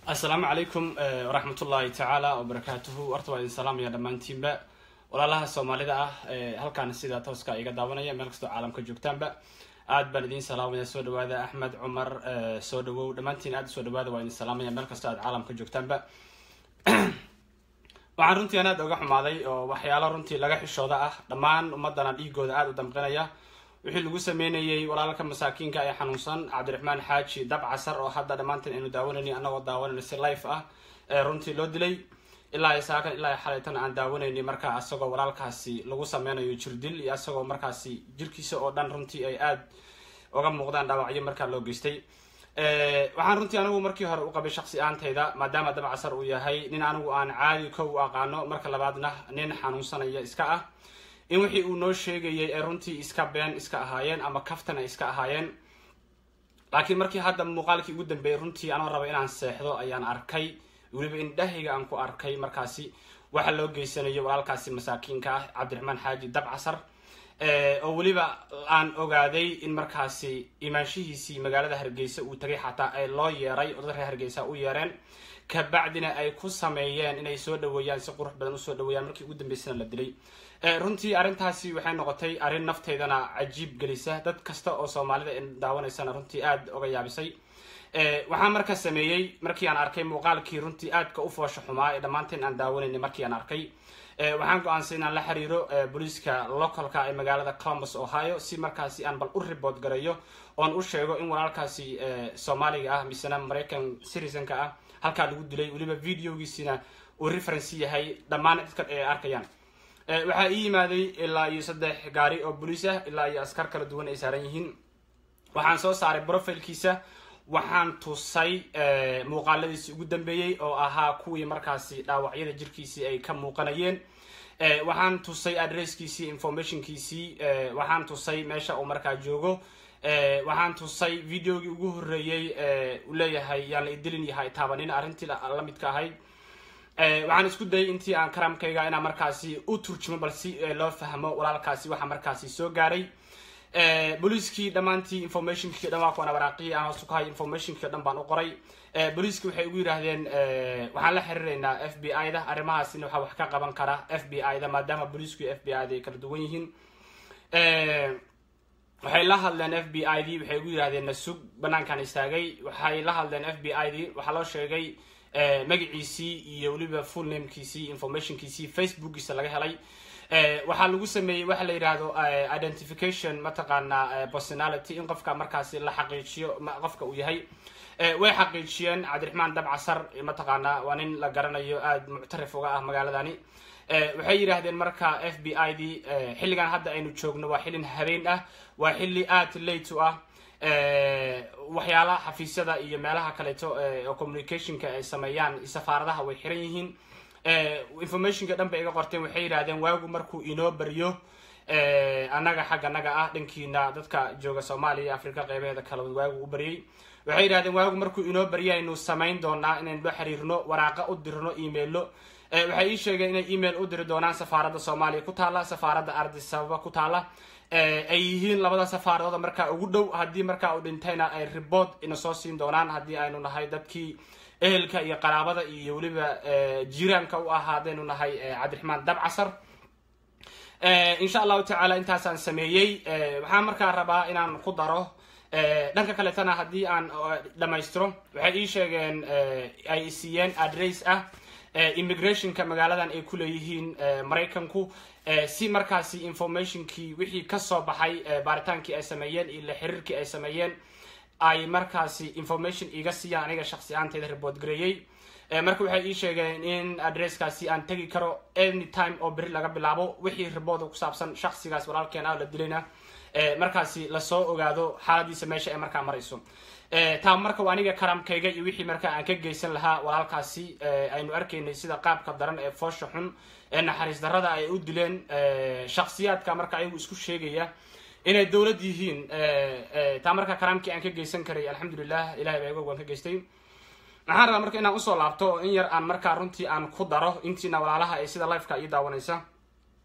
assalaamu calaykum waraxmatullaahi tacaala wabarakaatuhu horta waa idin salaamaya dhammaantiinba walaalaha soomaalida ah halkaan sida tooska iga daawanaya meel kastoo caalamka joogtaanba aad baan idiin salaamaya soo dhawaada axmed cumar soo dhawow dhammaantiin aad usoo dhawaada waa idin salaamaya meel kastoo aad caalamka joogtaanba waxaan runtii aan aad oga xumaaday oo waxyaalo runtii laga xishooda ah dhammaan ummadana dhiigooda aada u damqinaya wixii lagu sameynayay walaalka masaakiinka ee xanuunsan cabdiraxmaan xaaji dab casar oo hadda dhammaanteen aynu daawanayni annagoo daawanayna si life ah ee runtii loo dilay ilaa saakan ilaa xalaytan aan daawanayni markaa isagoo walaalkaasi lagu sameynayo jirdil iyo isagoo markaasi jirkiisa oo dhan runtii ay aada uga muuqdaan dhaawacyo markaa loo geystay waxaan runtii anigu markii hore u qabay shaksi aantayda maadaama dab casar uu yahay nin anigu aan caadi ko u aqaano marka labaadna nin xanuunsanaya iska ah in wixii uu noo sheegayay ee runtii iska been iska ahaayeen ama kaftan ay iska ahaayeen laakiin markii hadda muuqaalkii ugu dambeeyay runtii anoo raba inaan seexdo ayaan arkay weliba indhahayga aan ku arkay markaasi waxa loo geysanayo walaalkaasi masaakiinka ah cabdiraxmaan xaaji dab casar oo weliba aan ogaaday in markaasi imaanshihiisii magaalada hargeysa uu tagay xataa ay loo yeeray oo dad reer hargeysa u yeereen kabacdina ay ku sameeyeen inay soo dhaweeyaan si qurux badan usoo dhaweeyaan markii ugu dambeysana la dilay runtii arrintaasi waxay noqotay arrin nafteydana cajiib gelisa dad kasta oo soomaalida daawanaysana runtii aada oga yaabisay waxaan marka sameeyey markii aan arkay muuqaalkii runtii aadka u foosha xumaa ee dhammaanteen aan daawanayna markii aan arkay waxaan go-aansay inaan la xiriiro booliiska localka ee magaalada columbus ohio si markaasi aan bal u report gareeyo oon u sheego in walaalkaasi soomaaliga ah misena maraycan citizenka ah halkaa lagu dilay weliba videogiisina uu reference yahay dhammaan dadka ay arkayaan waxaa ii yimaaday ilaa iyo saddex gaari oo boliis ah ilaa iyo askar kala duwan ay saaran yihiin waxaan soo saaray profilkiisa waxaan tusay muuqaaladiisii ugu dambeeyey oo ahaa kuwii markaasi dhaawacyada jirkiisii ay ka muuqanayeen waxaan tusay adresskiisii informationkiisii waxaan tusay meesha uu markaa joogo waxaan tusay videogii ugu horreeyey uu leeyahay yaan la idilin yahay taabanin arrintii la midka ahayd waxaan isku dayay intii aan karamkayga inaan markaasi u turjumo bal si loo fahmo walaalkaasi waxa markaasi soo gaaray booliiskii dhammaantii informationkii dhan waa kuwan waraaqihii aan hoos ku hay informationkii dhan baan u qoray booliiskii waxay ugu yidhaahdeen waxaan la xiriiraynaa f b i da arrimahaasina waxaa wax ka qaban kara f b i da maadaama booliisku iyo f b i da ay kala duwan yihiin waxay la hadleen f b i d waxay ugu yidhahdeen nasug banaankan istaagay waxay la hadleen f b i d waxaa loo sheegay magaciisii iyo weliba full namekiisii informationkiisii facebookiisa laga helay waxaa lagu sameeyey waxa la yidhaahdo identification mataqaana personality in qofka markaasi la xaqiijiyo qofka uu yahay way xaqiijiyeen cabdiraxmaan dab casar mataqaana waa nin la garanayo aada muctarif uga ah magaaladani waxay yidhaahdeen marka f b i d xilligan hadda aynu joogno waa xillin habeen ah waa xilli aada late u ah waxyaalaha xafiisyada iyo meelaha kaleeto oo communicationka ay sameeyaan safaaradaha way xiran yihiin informationka dhan bay iga qorteen waxay yidhahdeen waagu markuu inoo baryo annaga xagga naga ah dhankiina dadka jooga soomaaliya africa qeybaheeda kale waagu u baryay waxay yidhahdeen waagu markuu inoo baryo aynu samayn doonaa inaynu la xiriirno waraaqa u dirno emailo waxay ii sheegeen inay email u diri doonaan safaaradda soomaaliya ku taala safaaradda ardisababa ku taala ay yihiin labada safaaradood markaa ugu dhow haddii markaa uu dhintayna ay report ina soo siin doonaan haddii aynu nahay dadkii ehelka iyo qaraabada iyo weliba jiraanka u ahaa haddaynu nahay cabdiraxmaan dab casar insha allahu tacaala intaasaan sameeyey waxaan markaa rabaa inaan ku daro dhanka kaleetana haddii aan dhammaystiro waxay ii sheegeen ay siiyeen adress ah immigrationka magaaladan ay ku leeyihiin maraykanku si markaasi informationkii wixii kasoo baxay baaritaankii ay sameeyeen iyo la xiriirkii ay sameeyeen ay markaasi information iga siiyaan aniga shaksi ahaanteyda report gareeyey marka waxay ii sheegeen in adresskaasi aan tegi karo any time oo beri laga bilaabo wixii report ku saabsan shaksigaas walaalkeen ah la dilayna markaasi lasoo ogaado xaaladiisa meesha ay markaa marayso taa marka waa aniga karamkayga iyo wixii markaa aan ka geysan lahaa walaalkaasi aynu arkaynay sida qaabka daran ee foosha xun ee naxariis darrada ay u dileen shaksiyaadka marka ayagu isku sheegaya inay dowlad yihiin taa marka karaamkii aan ka geysan karay alxamdulilah ilahay baa igoog waan ka geystay waxaan rabaa marka inaan usoo laabto in yar aan markaa runtii aan ku daro intiina walaalaha ee sida lifeka ii daawanaysa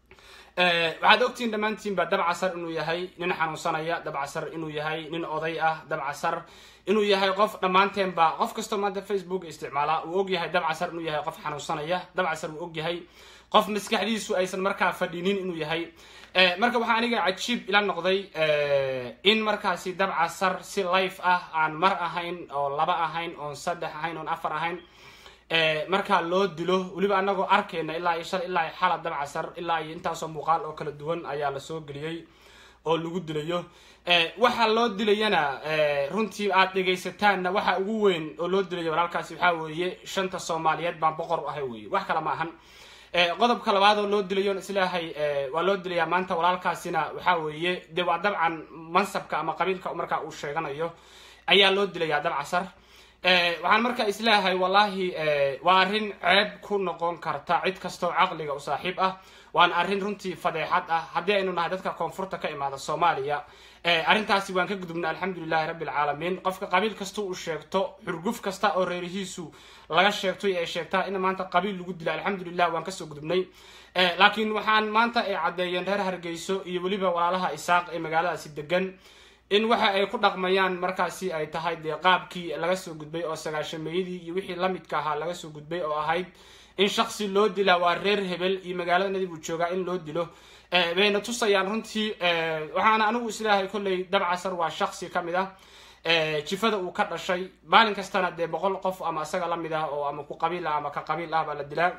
waxaad ogtihiin dhammaantiinba dabcasar inuu yahay nin xanuunsanaya dabcasar inuu yahay nin oday ah dabcasar inuu yahay qof dhammaanteenba qof kastoo maanta facebook isticmaala uu ogyahay dabcasar inuu yahay qof xanuunsanaya dabcasar uu ogyahay qof maskaxdiisu aysan markaa fadhinin inuu yahay marka waxaa aniga cajiib ila noqday in markaasi dabcasar si life ah aan mar ahayn oo laba ahayn oon saddex ahayn oon afar ahayn markaa loo dilo weliba anagoo arkayna ilaa iyo shal ilaa iyo xala dabcasar ilaa iyo intaasoo muuqaal oo kala duwan ayaa lasoo geliyey oo lagu dilayo waxa loo dilayana runtii aad dhegaysataanna waxa ugu weyn oo loo dilayo walaalkaasi waxaa weeye shanta soomaaliyeed baan boqor u ahay weye wax kale ma ahan qodobka labaad oo loo dilayo islaahay waa loo dilayaa maanta walaalkaasina waxaa weeye de waa dabcan mansabka ama qabiilka markaa uu sheeganayo ayaa loo dilayaa dabcasar waxaan markaa isleeyahay wallahi waa arrin ceeb ku noqon karta cid kastoo caqliga u saaxiib ah waana arrin runtii fadeexad ah haddii aynu nahay dadka koonfurta ka imaada soomaaliya arrintaasi waan ka gudubna alxamdulilahi rabbi alcaalamiin qofka qabiil kasta uu sheegto xurguf kasta oo reerihiisu laga sheegto ay sheegtaa in maanta qabiil lagu dila alxamdulilah waan kasoo gudubnay laakiin waxaan maanta ay caddeeyeen reer hargeyso iyo weliba walaalaha isaaq ee magaaladaasi degan in waxa ay ku dhaqmayaan markaasi ay tahay dee qaabkii laga soo gudbay oo sagaashameeyadii iyo wixii lamidka ahaa laga soo gudbay oo ahayd in shaksi loo dilaa waa reer hebel iyo magaalada nadib uu joogaa in loo dilo bayna tusayaan runtii waxaana anigu isleeyahay kolley dabcasar waa shaksi ka mid ah jifada uu ka dhashay maalin kastana dee boqol qof ama isaga lamid ah oo ama ku qabiil ah ama ka qabiil ah baa la dilaa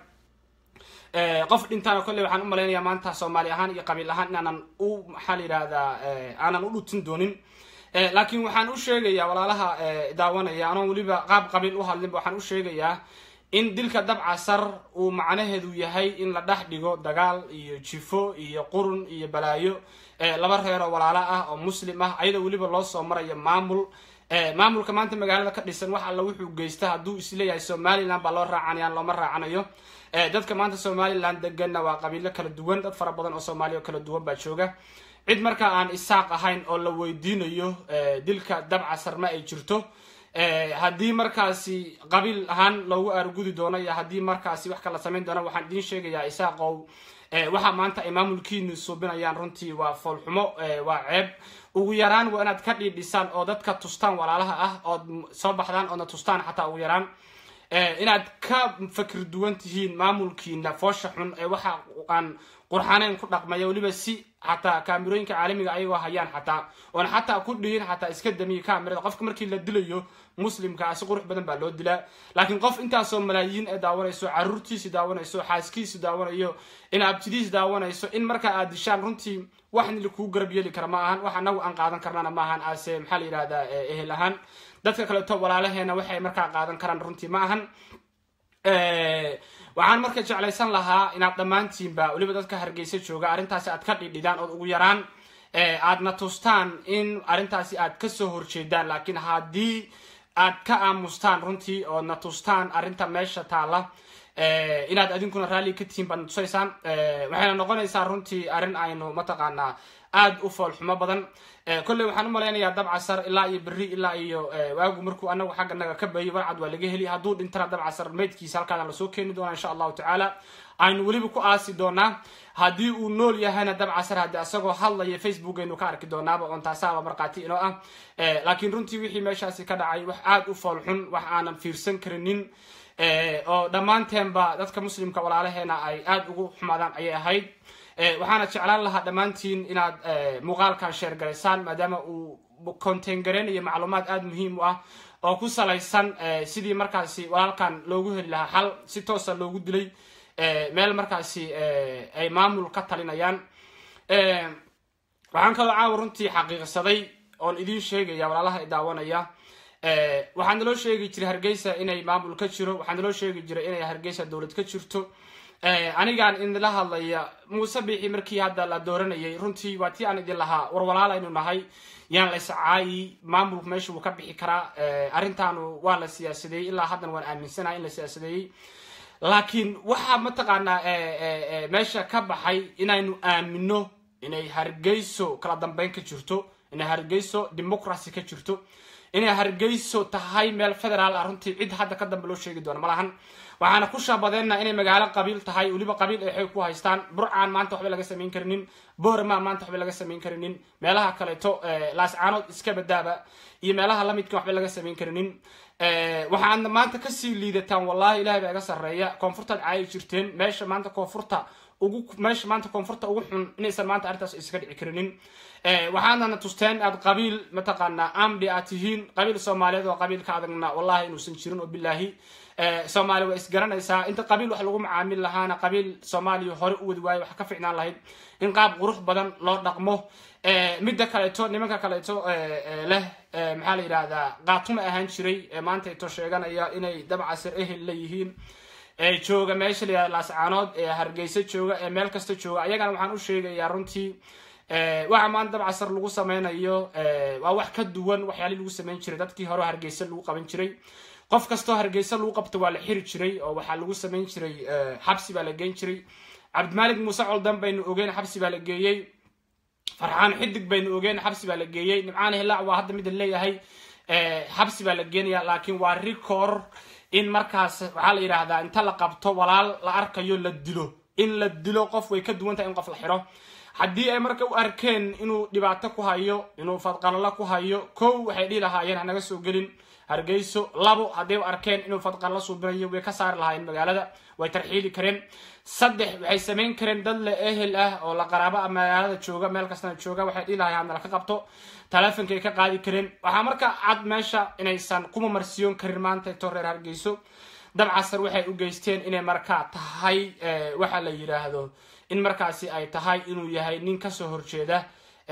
qof dhintaana kolley waxaan u malaynayaa maanta soomaali ahaan iyo qabiil ahaan inaanan u maxaa la yidhahdaa aanan u dhutin doonin laakiin waxaan u sheegayaa walaalaha daawanaya anoon weliba qaab qabiil u hadlinba waxaan u sheegayaa in dilka dabcasar uu macnaheedu yahay in la dhex dhigo dagaal iyo jifo iyo qurun iyo balaayo laba reeroo walaalo ah oo muslim ah ayadoo weliba loo soo marayo maamul maamulka maanta magaalada ka dhisan wax alla wuxuu geysta hadduu isleeyahay somaliland baa loo raacanayaan looma raacanayo dadka maanta somaliland deganna waa qabiilo kala duwan dad fara badan oo soomaaliya oo kala duwan baa jooga cid markaa aan isaaq ahayn oo la weydiinayo dilka dabcasar ma ay jirto haddii markaasi qabiil ahaan loogu aargudi doono iyo haddii markaasi wax kala samayn doono waxaan idiin sheegayaa isaaqow waxa maanta ay maamulkiinu suubinayaan runtii waa foolxumo waa ceeb ugu yaraan waa inaad ka dhiidhisaan oo dadka tustaan walaalaha ah ood soo baxdaan oodna tustaan xataa ugu yaraan inaad ka fakir duwan tihiin maamulkiina foosha xun ee waxa aan qurxaneyn ku dhaqmaya weliba si xataa kaamirooyinka caalamiga ayagoo hayaan xataa oon xataa ku dhihin xataa iska damiya kaamirada qofka markii la dilayo muslimka si qurux badan baa loo dilaa laakiin qof intaasoo malaayiin ee daawanayso caruurtiisi daawanayso xaaskiisi daawanayo in abtidiis daawanayso in markaa aad dishaan runtii wax nili kuu garab yeeli kara ma ahan wax anagu aan qaadan karnana ma ahan ase maxaa la yidhahdaa ehel ahaan dadka kaleeto walaalaheena waxay markaa qaadan karaan runtii ma ahan waxaan marka jeclaysan lahaa inaad dhammaantiinba weliba dadka hargeysa jooga arrintaasi aad ka dhidhidaan ood ugu yaraan aadna tustaan in arrintaasi aad kasoo horjeedaan laakiin haddii aad ka aamustaan runtii oodna tustaan arrinta meesha taalla inaad adinkuna raalli ka tihiin baadna tusaysaan waxayna noqonaysaa runtii arrin aynu mataqaanaa aada u foolxumo badan kolley waxaan u malaynayaa dabcasar ilaa iyo berri ilaa iyo waagu markuu anagu xagga naga ka bayay warcad waa laga heli hadduu dhintana dabcasar meydkiisa halkaana lasoo keeni doonaa insha allahu tacaala aynu weliba ku aasi doonaa haddii uu nool yahayna dabcasar haddii asagoo hadlaya facebook aynu ka arki doonaaba oon taasaaba markhaati inoo ah laakiin runtii wixii meeshaasi ka dhacay wax aada u foolxun wax aanan fiirsan karinin oo dhammaanteenba dadka muslimka walaalaheena ay aada ugu xumaadaan ayay ahayd waxaana jeclaan lahaa dhammaantiin inaad muuqaalkan sheer garaysaan maadaama uu contain gareynayo macluumaad aada muhiim u ah oo ku salaysan sidii markaasi walaalkan loogu heli lahaa xal si toosa loogu dilay meel markaasi ay maamul ka talinayaan waxaan kaloo caawa runtii xaqiiqsaday oon idiin sheegaya walaalaha i daawanaya waxaa naloo sheegi jiray hargeysa inay maamul ka jiro waxaa naloo sheegi jiray inay hargeysa dowlad ka jirto anigaan idinla hadlaya muuse biixi markii hadda la dooranayay runtii waa tii aan idin lahaa war walaalaynu nahay yaan la iscaayi maamulku meesha wuu ka bixi karaa arrintaanu waa la siyaasadeeyey ilaa haddana waan aaminsanahay in la siyaasadeeyey laakiin waxaa mataqaanaa meesha ka baxay inaynu aamino inay hargeyso kala dambeyn ka jirto inay hargeyso democracy ka jirto inay hargeyso tahay meel federaal ah runtii cid hadda ka dambe loo sheegi doono malahan waxaana ku shaabadeenna inay magaalo qabiil tahay weliba qabiil ay xoog ku haystaan burcaan maanta waxba laga samayn karinin boorama maanta waxba laga samayn karinin meelaha kaleeto laascaanood iska badaaba iyo meelaha lamidka waxba laga samayn karinin waxaadna maanta kasii liidataan wallahi ilahay baa iga sarreeya koonfurtaad caayi jirteen meesha maanta koonfurta ugu meesha maanta koonfurta ugu xun inaysan maanta arrintaas iska dhici karinin waxaadana tusteen aad qabiil mataqaanaa amdi aad tihiin qabiil soomaaliyeed oo qabiilka adagna wallahi inuusan jirin oo bilaahi soomaaliya waa isgaranaysaa inta qabiil wax lagu macaamil lahaana qabiil soomaaliya hore u wadi waayo wax ka ficnaan lahayd in qaab qurux badan loo dhaqmo midda kaleeto nimanka kaleeto leh maxaa la yidhahdaa qaatuma ahaan jiray maanta ito sheeganaya inay dabcasir ehel leeyihiin jooga meesha la yihahda laascaanood ee hargeysa jooga ee meel kasta jooga ayagana waxaan u sheegayaa runtii waxa maanta dabcasar lagu sameynayo waa wax ka duwan waxyaalii lagu sameyn jiray dadkii hore hargeysa lagu qaban jiray qof kastoo hargeysa lagu qabto waa la xiri jiray oo waxaa lagu samayn jiray xabsi baa la geyn jiray cabdimalik muuse coldan baynu ogeyn xabsi baa la geeyey farxaan xidig baynu ogeyn xabsi baa la geeyey nimcaan hilaac waa hadda mida leeyahay xabsi baa la geenaya laakiin waa record in markaas waxaa la yidhaahdaa inta la qabto walaal la arkayo la dilo in la dilo qof way ka duwan tahay in qof la xiro haddii ay marka u arkeen inuu dhibaato ku hayo inuu fadqalalo ku hayo kow waxay dhihi lahaayeen hanaga soo gelin hargeyso labo hadday u arkeen inuu fadqalalo suubinayo way ka saari lahaayeen magaalada way tarxiili kareen saddex waxay samayn kareen dad la ehel ah oo la qaraabo a magaalada jooga meel kastana jooga waxay dhihi lahayen hadna laka qabto taleefonkay ka qaadi kareen waxaa marka cad meesha inaysan kuma marsiyoon karin maanta to reer hargeyso dabcasar waxay u geysteen inay markaa tahay waxa la yidhaahdo in markaasi ay tahay inuu yahay nin kasoo horjeeda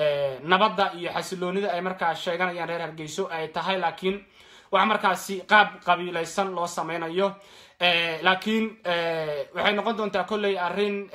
nabadda iyo xasiloonida ay markaa sheeganayaan reer hargeyso ay tahay laakiin wax markaasi qaab qabiilaysan loo sameynayo laakiin waxay noqon doontaa kolley arrin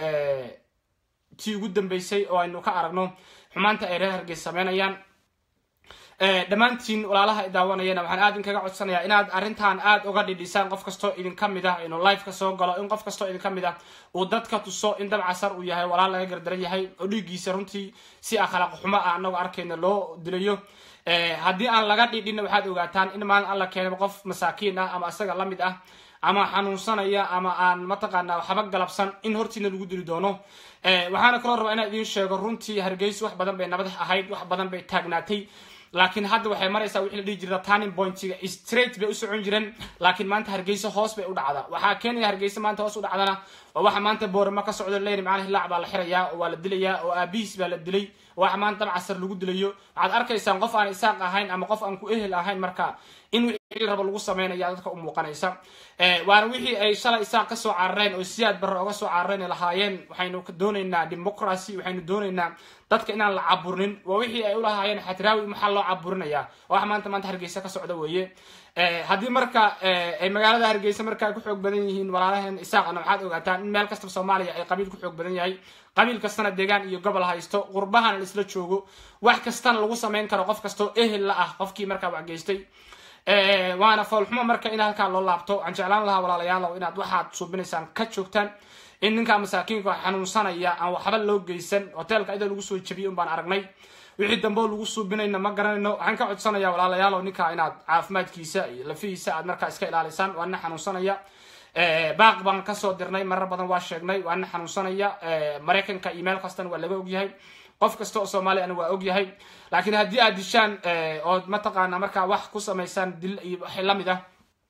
tii ugu dambeysay oo aynu ka aragno xumaanta ay reer hargeys sameynayaan dhammaantiin walaalaha i daawanayana waxaan aad inkaga codsanayaa inaad arrintan aad uga dhidhisaan qof kastoo idinka mid ah inuu liveka soo galo in qof kastoo idinka mid ah uu dadka tuso in dabcasar uu yahay walaal laga gardaran yahay oo dhiiggiisa runtii si akhlaaq xumo ah anagoo arkayna loo dilayo haddii aan laga dhidhinna waxaad ogaataan in maalin alla keenaba qof masaakiin ah ama isaga la mid ah ama xanuunsanaya ama aan mataqaanaa waxba galabsan in hortiina lagu dili doono waxaana kaloo rabaa inaan idiin sheego runtii hargeysa wax badan bay nabad ahayd wax badan bay taagnaatay laakiin hadda waxay maraysaa wixii la dhihi jirta turning pointiga straight bay u socon jireen laakiin maanta hargeysa hoos bay u dhacdaa waxaa keenaya hargeysa maanta hoos u dhacdana waa waxa maanta boorama ka socdo leyni macnaha hilaac baa la xirayaa oo waa la dilayaa oo aabihiis baa la dilay waxa maanta dabcasar lagu dilayo waxaad arkaysaan qof aan isaaq ahayn ama qof aan ku ehel ahayn marka in wixii rabo lagu sameynaya dadka u muuqanaysa waana wixii ay shalay isaaq kasoo carareen oo siyaad barre oga soo carareen lahaayeen waxaynu doonaynaa democracy waxaynu doonaynaa dadka inaan la caburnin waa wixii ay ulahaayeen xatiraawi maxaa loo caburinaya wax maanta maanta hargeysa ka socda weeye haddii marka ay magaalada hargeysa marka ay ku xoog badan yihiin walaalaheen isaaqana waxaad ogaataan in meel kastaba soomaaliya ay qabiil ku xoog badan yahay qabiil kastana deegaan iyo gobol haysto qurbahana laisla joogo wax kastana lagu samayn karo qof kastoo ehel la ah qofkii markaa wax geystay waana foolxumo marka in halkaa loo laabto waxaan jeclaan lahaa walaalayaalow inaad waxaad suubinaysaan ka joogtaan in ninka masaakiinka xanuunsanaya aan waxba loo geysan hoteelka iyadoo lagu soo jebiyay un baan aragnay wixii dambeo lagu suubinayna ma garanayno waxaan ka codsanaya walaalayaalow ninka inaad caafimaadkiisa iyo lafihiisa aad markaa iska ilaalisaan waa nin xanuunsanaya baaq baan kasoo dirnay marar badan waa sheegnay waa nin xanuunsanaya maraykanka iyo meel kastana waa laga ogyahay qof kasta oo soomaaliyana waa ogyahay laakiin haddii aad dishaan ood mataqaana markaa wax ku samaysaan dil iyo wax lamid ah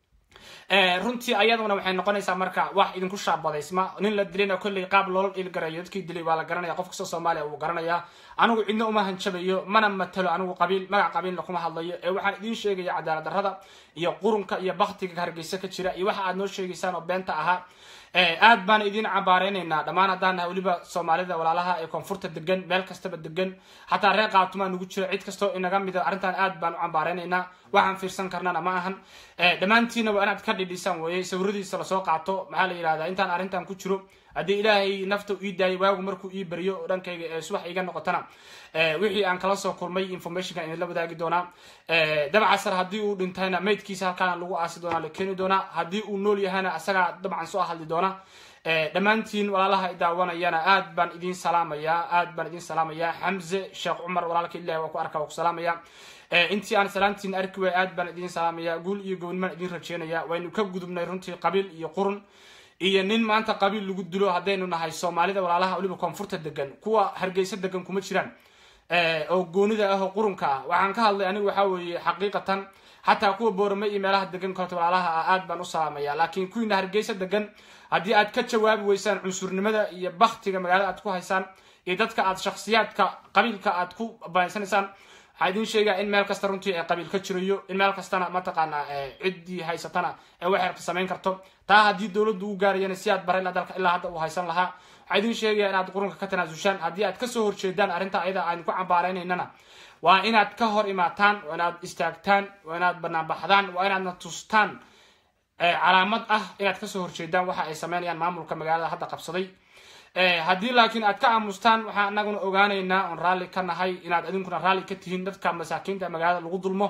runtii ayaduna waxay noqonaysaa marka wax idinku shaabadaysma nin la dilina kolley qaab loola dhilgarayo dadkii dilay waa la garanaya qof kastoo soomaaliya wuu garanayaa anigu cidna uma hanjabayo mana matalo anigu qabiil magac qabiilna kuma hadlayo ee waxaan idiin sheegaya cadaalad darrada iyo qurunka iyo baktiga hargeysa ka jira iyo waxa aad noo sheegaysaan oo beenta ahaa aad baan idin cambaareynayna dhammaan haddaan nahay weliba soomaalida walaalaha ee koonfurta degan meel kastaba degan xataa reer qaatumaa nugu jira cid kastoo inaga mida arrintan aad baan u cambaareynayna waxaan fiirsan karnana ma ahan dhammaantiina waa inaad ka dhidhisaan weeye sawiradiisa lasoo qaato maxaa la yidhahdaa intaan arrintan ku jiro haddii ilaahay nafta ii daayay waagu markuu ii beriyo oo dhankayga ee subax iiga noqotana wixii aan kala soo kulmay informationkan idinla wadaagi doonaa dabcasar haddii uu dhintayna maydkiisa halkaana lagu aasi doonaa la keeni doonaa haddii uu nool yahana asagaa dabcan soo hadli doona dhammaantiin walaalaha i daawanayana aad baan idin salaamayaa aad baan idin salaamayaa xamze sheekh cumar walaalka ilahi waa ku arka waa ku salaamaya intii aan salaantiin arki way aad baan idin salaamaya guul iyo gobnimaan idin rajeynaya waynu ka gudubnay runtii qabiil iyo qurun iyo nin maanta qabiil lagu dilo haddaynu nahay soomaalida walaalaha weliba koonfurta degan kuwa hargeysa degan kuma jiraan oo goonida ah oo qurunka ah waxaan ka hadlay anigu waxaa weeye xaqiiqatan xataa kuwa boorame iyo meelaha degan korta walaalaha ah aad baan u salaamaya laakiin kuwiina hargeysa degan haddii aad ka jawaabi weysaan cunsurnimada iyo baktiga magaalada aad ku haysaan iyo dadka aad shaksiyaadka qabiilka aad ku banaysanaysaan waxaa idin sheegaa in meel kasta runtii qabiil ka jirayo in meel kastana mataqaanaa ciddii haysatana ee waxay rabta samayn karto taa haddii dowladdu u gaarayana si aad bara ilaa dalka ilaa hadda uu haysan lahaa waxaa idin sheegaya inaad qurunka ka tanaasushaan haddii aad kasoo horjeedaan arrinta ayada aan ku cambaaraynayna waa inaad ka hor imaataan waa inaad istaagtaan waa inaad banaanbaxdaan waa inaadna tustaan calaamad ah inaad kasoo horjeedaan waxa ay sameynayaan maamulka magaalada hadda qabsaday haddii laakiin aad ka aamustaan waxaan anaguna ogaanaynaa oon raalli ka nahay inaad adinkuna raalli ka tihiin dadka masaakiinta magaalada lagu dulmo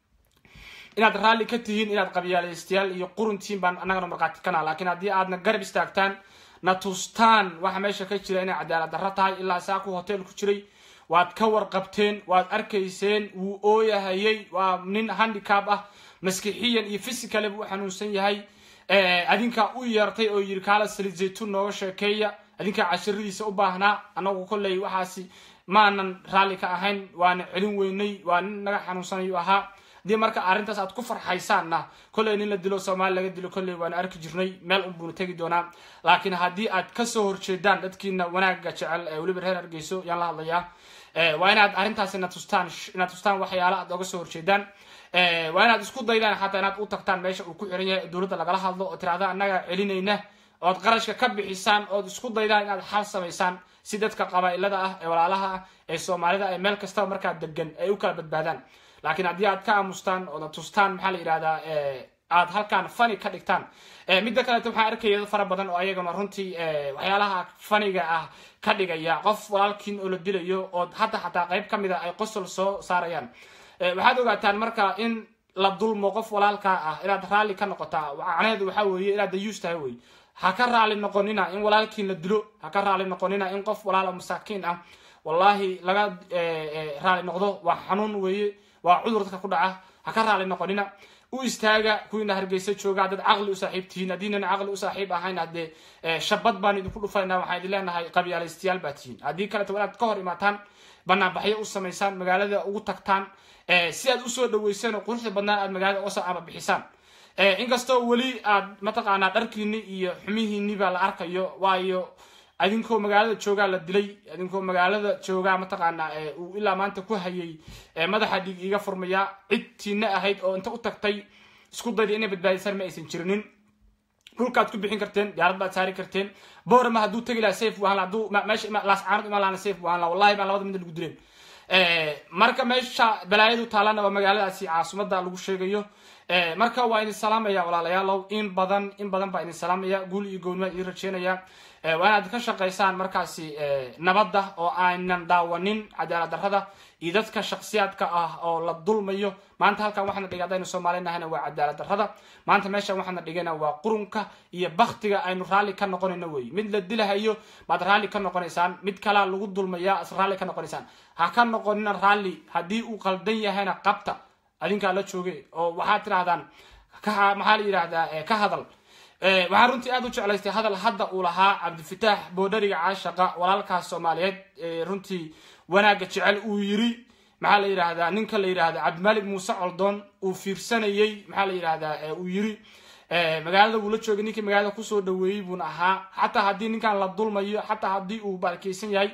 inaad raalli ka tihiin inaad qabyaalaystayaal iyo quruntiin baan annagana markhaati kana laakiin haddii aadna garab istaagtaan na tustaan waxa meesha ka jira inay cadaalad darro tahay ilaa saaku hotel ku jiray waad ka warqabteen waad arkayseen wuu ooyahayay waa nin handicab ah maskixiyan iyo physicale buu xanuunsan yahay adinkaa u yeertay oo yiri kaala salid zaytuun nooga sheekeeya adinkaa cashiradiisa u baahnaa anagu kolley waxaasi maanan raalli ka ahayn waana celin weynay waa nin naga xanuunsanayu ahaa haddii marka arrintaas aad ku farxaysaanna kolley nin la dilo soomaali laga dilo kolley waana arki jirnay meel unbuuna tegi doonaa laakiin haddii aad kasoo horjeedaan dadkiina wanaagga jecel ee weliba reer hargeyso yaan la hadlayaa waa inaad arrintaas ina tustaan inaad tustaan waxyaala aad oga soo horjeedaan waa inaad isku daydaan xataa inaad u tagtaan meesha uu ku xiran yahay dowladda lagala hadlo oo tiraahda annaga celinayna ood qarashka ka bixisaan ood isku daydaan inaad xal samaysaan si dadka qabaa'ilada ah ee walaalaha ah ee soomaalida ee meel kastaba markaa degan ay u kala badbaadaan laakiin haddii aad ka aamustaan ooda tustaan maxaa la yidhahdaa aad halkaan fani ka dhigtaan midda kaleeto waxaan arkaya dad fara badan oo ayagana runtii waxyaalaha faniga ah ka dhigaya qof walaalkiin oo la dilayo oo hadda xataa qayb ka mid a ay qosol soo saarayaan waxaad ogaataan marka in la dulmo qof walaalkaa ah inaad raalli ka noqotaa macnaheedu waxaa weeye inaad dayuus tahay wey ha ka raali noqonina in walaalkiin la dilo ha ka raali noqonina in qof walaalo masaakiin ah wallahi laga raali noqdo waa xanuun weeye waa cudur dadka ku dhaca ha ka raali noqonina u istaaga kuwiina hargeysa jooga haddaad caqli u saaxiib tihiin haddiinan caqli u saaxiib ahayn haddee shabad baan idinku dhufaynaa waxaan idin leenahay qabyaalaystayaal baa tihiin haddii kaleto inaad ka hor imaataan banaanbaxyo u samaysaan magaalada ugu tagtaan si aad usoo dhaweyseen oo quruxda badnaan aad magaalada uga soo amabixisaan inkastoo weli aad mataqaanaa dharkiini iyo xumihiini baa la arkayo waayo adinkoo magaalada joogaa la dilay adinkoo magaalada joogaa mataqaanaa uu ilaa maanta ku hayay madaxa dhiig iga furmaya cid tiina ahayd oo inta u tagtay isku dayda inay badbaadisaan ma aysan jirinin dhulkaad ku bixin karteen diyaarad baad saari karteen boorama hadduu tegi lahaa safe buu ahaan laha hadduu meesha laascaanad imaan lahana safe buu ahaan laha wallahi baan labada midna lagu dileen marka meesha balaayadu taalana waa magaaladaasi caasimadda lagu sheegayo marka waa idin salaamaya walaalayaalow in badan in badan baa idin salaamaya guul iyo gownima idin rajeynaya waa inaad ka shaqaysaan markaasi nabadda oo aanan daawanin cadaalad darrada iyo dadka shaksiyaadka ah oo la dulmayo maanta halkan waxaana dhigay haddaynu soomaali nahayna waa cadaalad darrada maanta meeshan waxaana dhigayna waa qurunka iyo baktiga aynu raalli ka noqonayno wey mid la dilahayo baad raalli ka noqonaysaan mid kalaa lagu dulmaya is raalli ka noqonaysaan ha ka noqonina raalli haddii uu qaldan yahayna qabta adinkaa la jooge oo waxaad tirahdaan maxaa la yidhahdaa ka hadal waxaan runtii aad u jeclaystay hadal hadda uu lahaa cabdifitaax boodhariga caashaqa walaalkaas soomaaliyeed runtii wanaagga jecel uu yiri maxaa la yidhahdaa ninka la yidhahda cabdimalik muuse coldoon uu fiirsanayey maxaa la yidhahdaa uu yiri magaalada wuu la joogay ninkii magaalada kusoo dhaweeyey buuna ahaa xataa haddii ninkan la dulmayo xataa haddii uu barakeysan yahay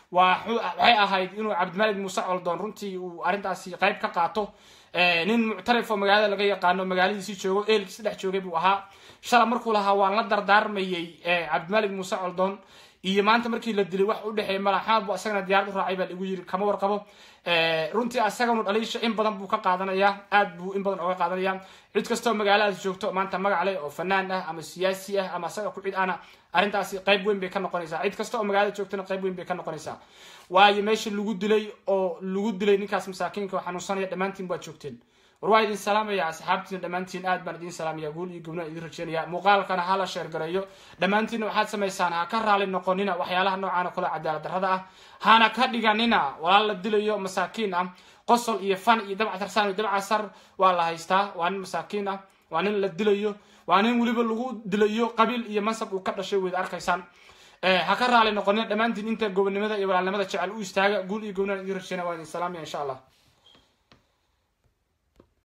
waxay ahayd inuu cabdimalik muuse coldoon runtii uu arrintaasi qayb ka qaato nin muctarifoo magaalada laga yaqaano magaaladiisii joogo eelkiisi dhex joogay buu ahaa shala markuu lahaa waan la dardaarmayey cabdimalik muuse coldoon iyo maanta markii la dilay wax u dhexeey malaxaad bu asagana diyaarad u raacay baa lagu yiri kama warqabo runtii asaganu dhaliisha in badan buu ka qaadanayaa aad buu in badan oga qaadanaya cid kastoo magaaladaas joogto maanta magac leh oo fanaan ah ama siyaasi ah ama asaga ku cid ana arrintaasi qayb weyn bay ka noqonaysaa cid kasta oo magaalada joogtana qayb weyn bay ka noqonaysaa waayo meesha lagu dilay oo lagu dilay ninkaas masaakiinka oo xanuunsanaya dhammaantiin baad joogteen war waa idin salaamaya asxaabtiin dhammaantiin aad baan idin salaamaya guul iyo gubnaan idin rajeynaya muuqaalkana ha la sheergareeyo dhammaantiinna waxaad samaysaan ha ka raali noqonina waxyaalaha noocaan oo kale cadaalad darrada ah hana ka dhiganina walaal la dilayo masaakiin ah qosol iyo fan iyo dabcasarsaan iyo dabcasar waa la haystaa waa nin masaakiin ah waa nin la dilayo waa nin weliba lagu dilayo qabiil iyo mansab uu ka dhashay weyd arkaysaan ha ka raali noqonina dhammaantiin inta gobonimada iyo walaalnimada jecel u istaaga guul iyo gobnaan idin rajeynaya waa idin salaamaya insha allah